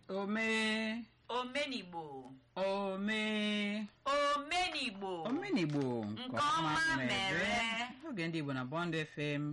omee omenigbo omee omenigbo omenigbo Nke ọma mere. oge ndị igbo na bond fm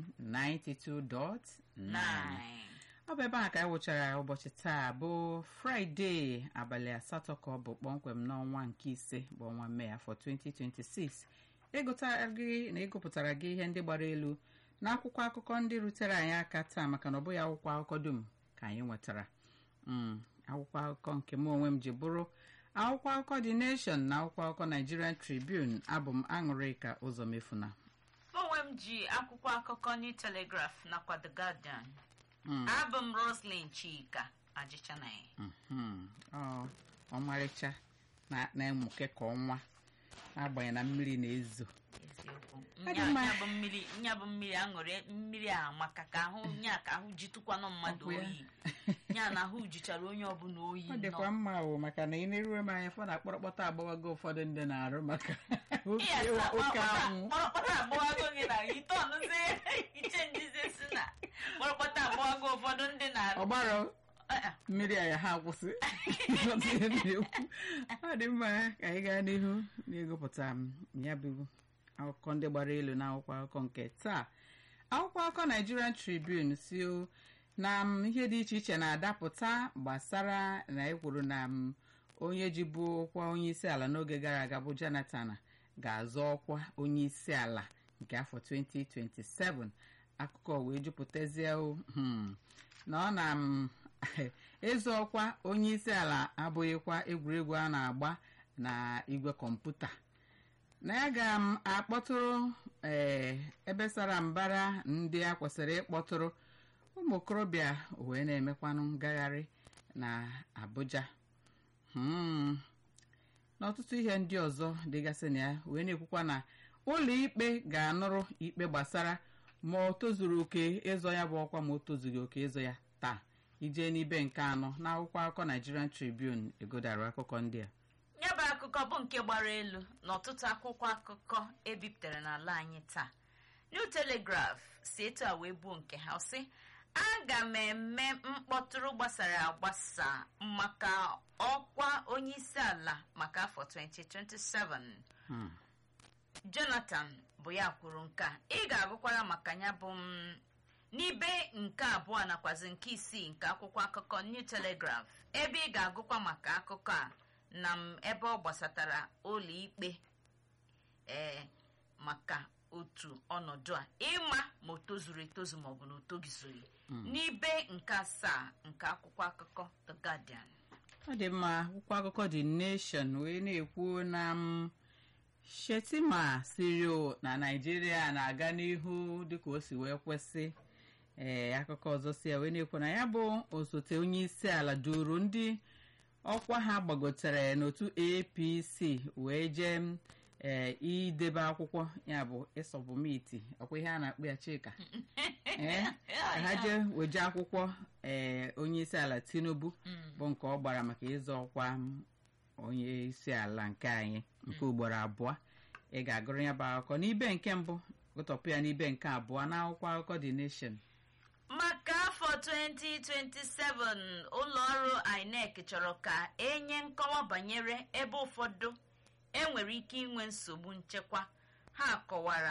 92.9 nine ọ bụ ebe a ka anyị wụchara ụbọchị taa bụ fraịde abalị asatọ ka ọ bụ kpọmkwem n'ọnwa nke ise bụ ọnwa mee afọ 2026 ịgụtara gị na ịgụpụtara gị ihe ndị gbara elu na akwụkwọ akụkọ ndị rutere anyị aka taa maka na ọ bụghị akwụkwọ akụkọ dum ka anyị nwetara Mm, akwụkwọ akụkọ nke m onwe m ji bụrụ akwụkwọ akụkọ The Nation na akwụkwọ akụkọ Nigerian Tribune abụ m aṅụrịka ụzọ mefuna onwe m ji akwụkwọ akụkọ New Telegraph nakwa The Guardian Mm. abụ m Roslyn Chika ajịchanaghị Mhm. Ọ ọmarịcha na- na-emuke ka ọnwa agbanyeghị na mmiri na-ezo eziokwu Ọ dị nya mma. nya bụ mmiri nya bụ mmiri aṅụrị mmiri a maka ka ahụ nya ka ahụ jitụkwanụ mmadụ Ọkụ ya. oyi nya na ahụ jichara onye ọbụla oyi ọ dịkwa nọ mma o maka na ị na-eruo m anya fọ na akpọrọkpọta agbawago ụfọdụ ndị na-arụ maka oke Iya, ịwa sa- oke kpọrọkpọta- anwụ kpọrọkpọta agbọwago gị na ite ọnụzie iche njize si na kpọrọkpọta agbọwago ụfọdụ ndị na-arụ ọgbara Eh, eh, mmiri a ya ha akwụsị Ịghọta ihe m na-ekwu. ọ dị mma ka anyị gaa n'ihu n'ịgụpụta m ya bụ akụkọ ndị gbara elu na akwụkwọ akụkọ nke taa akwụkwọ akụkọ Nigerian Tribune si o na m, ihe dị iche iche na-adapụta gbasara na ekwuru na m, onye ji bụ ọkwa onye isi ala n'oge gara aga bụ Jonathan ga-azọ ọkwa onye isi ala nke afọ 2027 akụkọ wee jupụtazie o, hmm, na ọ na m ịzọ ọkwa onye isi ala abụghịkwa egwuregwu a na-agba na igwe kọmputa na ya ga m akpọtụrụ ee ebe sara mbara ndị a kwesịrị ịkpọtụrụ ụmụ okorobịa wee na-emekwanụ ngagharị na Abuja Hmm. n'ọtụtụ ihe ndị ọzọ dịgasị na ya wee na-ekwukwa na ụlọ ikpe ga-anụrụ ikpe gbasara ma o tozuru oke ịzọ ya bụ ọkwa ma o tozughị oke ịzọ ya taa ije n'ibe nke anọ n'akwụkwọ akụkọ Nigerian Tribune egodara akụkọ ndị a ya bụ akụkọ bụ nke gbara elu n'ọtụtụ akwụkwọ akụkọ ebipụtara n'ala anyị taa New Telegraph si etu a wee buo nke ha sị aga m eme mkpọtụrụ gbasara agbasa maka ọkwa onye isi ala maka afọ 2027 Hmm. Jonathan bụ ya kwuru nke a ị ga-agụkwara maka ya bụ m n'ibe nke abụọ nakwazi nke isii nke akwụkwọ akụkọ New Telegraph ebe ị ga-agụkwa maka akụkọ a na m ebe ọ gbasatara ụlọ ikpe ee maka otu ọnọdụ a ịma ma o tozuru etozu maọbụ na o togizughị n'ibe nke asaa nke akwụkwọ akụkọ The Guardian ọ dị mma akwụkwọ akụkọ The Nation wee na-ekwu na m Shetima siri o na Naịjirịa na-aga n'ihu dịka o si wee kwesị ee akụkọ ọzọ si ya wee na-ekwu na ya bụ osote onye isi ala duru ndị ọkwa ha gbagotere n'otu APC wee jee ee idebe akwụkwọ ya bụ ịsọbụmiti ọkwa ihe a na-akpọ ya Chika ee ka ha jee weje akwụkwọ ee onye isi ala Tinubu bụ nke ọ gbara maka ịzọ ọkwa m, onye isi ala nke anyị nke ugboro abụọ ị ga-agụrụ ya bụ akụkọ n'ibe nke mbụ gụtọpụ ya n'ibe nke abụọ n'akwụkwọ akụkọ The Nation maka afọ 2027 ụlọ ọrụ INEC chọrọ ka enye nkọwa banyere ebe ụfọdụ enwere ike inwe nsogbu nchekwa ha kọwara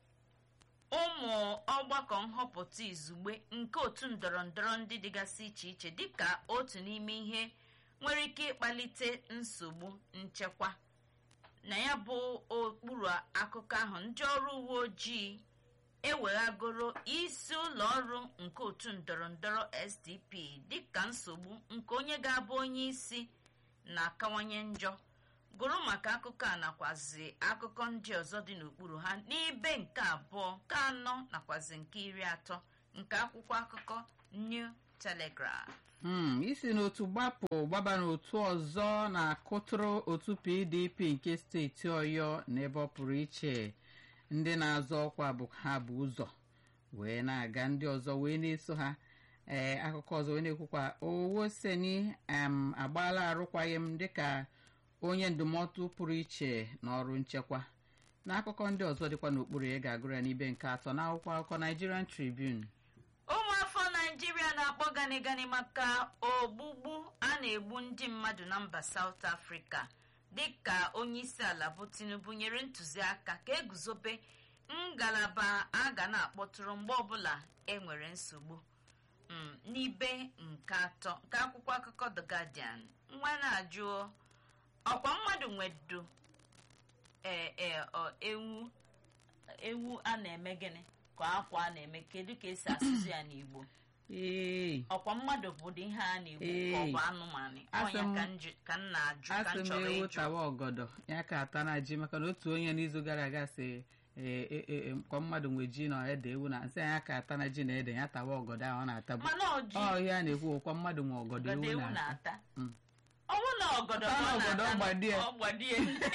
ụmụ ọgbakọ nhọpụta izugbe nke otu ndọrọ ndọrọ ndị dịgasị iche iche dịka otu n'ime ihe nwere ike ịkpalite nsogbu nchekwa na ya bụ okpuru akụkọ ahụ ndị ọrụ uwe ojii eweghagoro isi ụlọ ọrụ nke otu ndọrọ ndọrọ SDP dịka nsogbu nke onye ga-abụ onye isi na-akawanye njọ gụrụ maka akụkọ a nakwazi akụkọ ndị ọzọ dị n'okpuru ha n'ibe nke abụọ nke anọ nakwazi nke iri atọ nke akwụkwọ akụkọ New Telegraph Hmm, isi n'otu gbapụ gbaba n'otu ọzọ na-akụtụrụ otu PDP nke steeti Ọyọ n'ebe ọ pụrụ iche ndị na-azọ ọkwa bụ ha bụ ụzọ wee na-aga ndị ọzọ wee na-eso ha ee akụkọ ọzọ wee na-ekwukwa Owoseni em agbaala arụkwaghịm dịka onye ndụmọdụ pụrụ iche n'ọrụ nchekwa n'akụkọ ndị ọzọ dịkwa n'okpuru ya ga-agụrụ ya n'ibe nke atọ n'akwụkwọ akụkọ Nigerian Tribune ụmụafọ naijiria na-akpọ gani gani maka ogbugbu a na-egbu ndị mmadụ na mba saut afrịka dịka onye isi ala bụ tinubu nyere ntụziaka ka eguzobe ngalaba a ga na-akpọtụrụ mgbe ọbụla enwere nsogbu Mm, n'ibe nke atọ nke akwụkwọ akụkọ the guardian nwa na-ajụ ọkwa mmadụ nwedo ee ee ọ, ewu ewu a na-eme gịnị ka akwa a na-eme kedu ka esi asụsụ ya n'igbo ee ọkwa mmadụ bụ ụdị ihe a na-egbu ka ọ bụ anụmanụ Asị ọnya m- ka nju- ka m na-ajụ ka asị m m chọrọ ewu ịjụ tawa ọgọdọ ya ka ata na ji maka na otu onye n'izu gara aga si ee, e- e- e, kwa mmadụ nwe ji na ede ewu na nsị ya ka ata na ji na ede ya tawa ọgọdọ ahụ ọ na-atabu mana ọjị ọ ihe a na-ekwu kwa mmadụ nwe ọgọdọ ọgọdọ ewu ewu na-ata na-ata Mm. ọnwụ na ọgọdọ Ọta ka na ọ ọgọdọ na-ata ọgbadie. ọ gbadie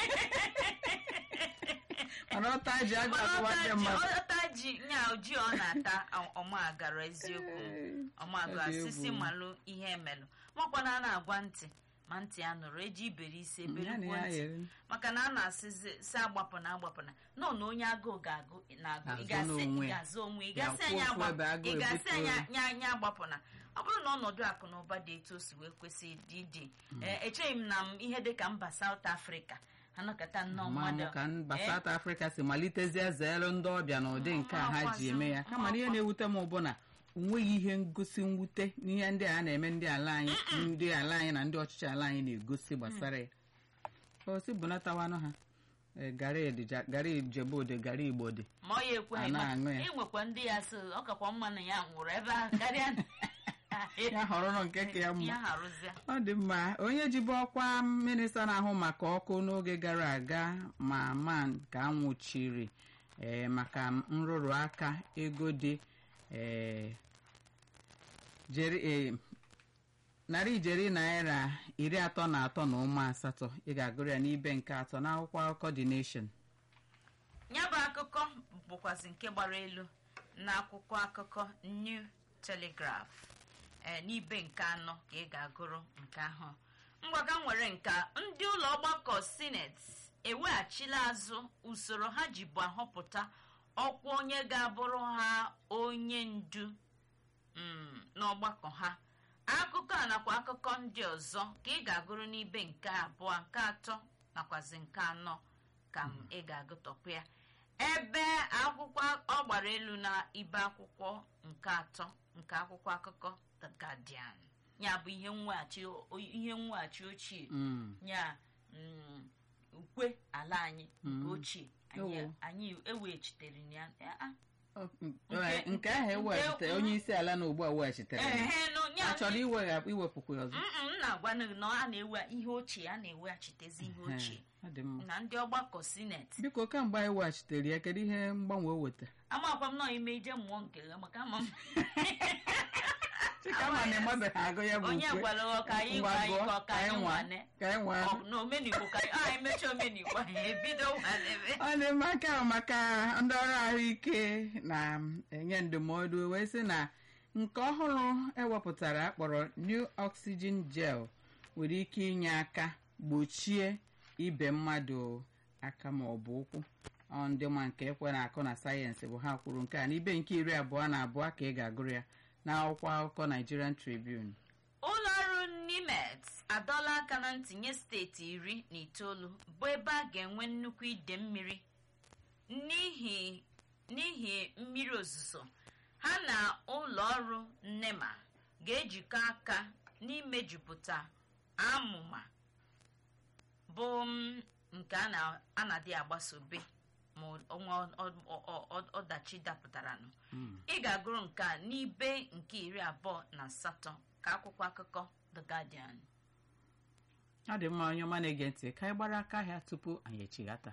mana ọta ji agụ Mana akụwa ndị ọta ji- mmadụ ọta ji nya ji ọ na-ata ọ- ọmagara eziokwu Ee, ọmagara ọ dị sisi egwu. malụ ihe emelụ makwana a na-agwa ntị ma ntị a nụrụ eji iberi ise ya na berikwo ya ntị yere maka na a na-asịzi si agbapụna agbapụna nọ na onye agụụ ga-agụ na-agụ ị Azụ ga-asị n'onwe ị ya. ga-azụ onwe ị Ya ga-asị kwụ anya ofu ebe agba- agụụ ị ga-asị ebute anya ya. nya anya agbapụna ọ bụrụ na ọnọdụ akụ na ụba dị etu o si wee kwesị ịdị dị ee, echeghị m na m ihe dị ka mba South Africa anọkọta nnọọ ma mmadụ mụ ka mba ee, South Africa si malitezie zeelu ndị ọbịa n'ụdị nke a ha ji eme ya kama na ihe na-ewute m bụ na onweghị ihe ngosi mwute n'ihe ndị a na-eme ndị ala anyị ndị ala anyị na ndị ọchịchị ala anyị na-egosi gbasara ya osi bunatawanụ ha ee, garị edija- garị ijebode garị igbo dị ma ọ ya ekweghị a na-aṅụ ya. ịnwekwa ndị ya so ọ kakwa mma na ya nwụrụ ebe ahụ karịa na ya họrọrọ nke ka ya mma ya harụzie ọ dị mma onye jibu ọkwa minista na-ahụ maka ọkụ n'oge gara aga ma man ka a nwụchiri ee, maka nrụrụ aka ego dị ee, jeri ee, narị ijeri naira iri atọ na atọ na ụma asatọ ị ga-agụrụ ya n'ibe nke atọ n'akwụkwọ akụkọ The Nation ya bụ akụkọ bụkwazị nke gbara elu n'akwụkwọ akụkọ New Telegraph ee n'ibe nke anọ ka ị ga-agụrụ nke ahụ mgbaga nwere nka ndị ụlọ ọgbakọ sineti eweghachila azụ usoro ha jibu ahọpụta ọkwa onye ga-abụrụ ha onye ndu mm, n'ọgbakọ ha akụkọ a nakwa akụkọ ndị ọzọ ka ị ga-agụrụ n'ibe nke abụọ nke atọ nakwazi nke anọ ka m ị ga-agụtọpụ ya ebe akwụkwọ ọ gbara elu na ibe akwụkwọ nke atọ nke akwụkwọ akụkọ The Guardian ya bụ ihe mweghachi o- ihe mweghachi ochie Mm. ya mm, ukwe ala anyị nke Mm. ochie anyị Owo. anyị eweghachitere ya Eh, ah, Ọ- Nke- nke ahụ eweghachitere nke- onye isi ala na ugbu a weghachitere ya. ehe, no, ya- a chọrọ iwegha- iwepụkwa ya ọzọ Mm, mm, na-agwa gị na a na-ewe ihe ochie a na-eweghachitezi ihe ochie Ee, ọ dị mma na ndị ọgbakọ sineti biko kamgbe anyị weghachitere ya kedu ihe mgbanwe o weta amakwa m nọọ ime ije mmụọ nke ya maka ama m chikama na ịmabeghị agụ ya bụ onye ukwe. gwara ọ ka anyị Ngwa gwa anyị gụọ, ka ọ ka anyị nwa nwane ka anyị nwa Ọ- na omenigbo ka anyị anyị mechaa omenigbo anyị ebido nwanebe ọ dị mma nke ahụ maka ndị ọrụ ahụike na-enye ndụmọdụ wee sị na nke ọhụrụ ewepụtara akpọrọ new oxygen gel nwere ike inye aka gbochie ibe mmadụ aka ma ọ bụ ụkwụ Ọ ndị ma nke ekwe na-akụ na sayensị bụ ha kwuru nke a n'ibe nke iri abụọ na abụọ ka ị ga-agụrụ ya n'akwụkwọ akụkọ Nigerian Tribune ụlọ ọrụ nimet adọla aka na ntinye steeti iri na itoolu bụ ebe a ga-enwe nnukwu ide mmiri n'ihi n'ihi mmiri ozuzo ha na ụlọ ọrụ nnema ga-ejikọ aka n'imejupụta amụma bụ m, nke a na- a na-adị agbasobe ma ọnwa ọ- ọ- ọ- ọdachi dapụtaranụ Mm. ị ga-agụrụ nke a n'ibe nke iri abụọ na asatọ ka akwụkwọ akụkọ The Guardian ọ dị mma onye ọma na-ege ntị ka anyị gbara aka ahịa tupu anyị echighata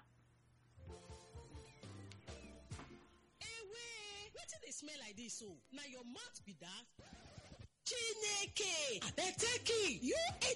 ewe wetin dey smell like dis so na your mouth be dat chineke abeg take it you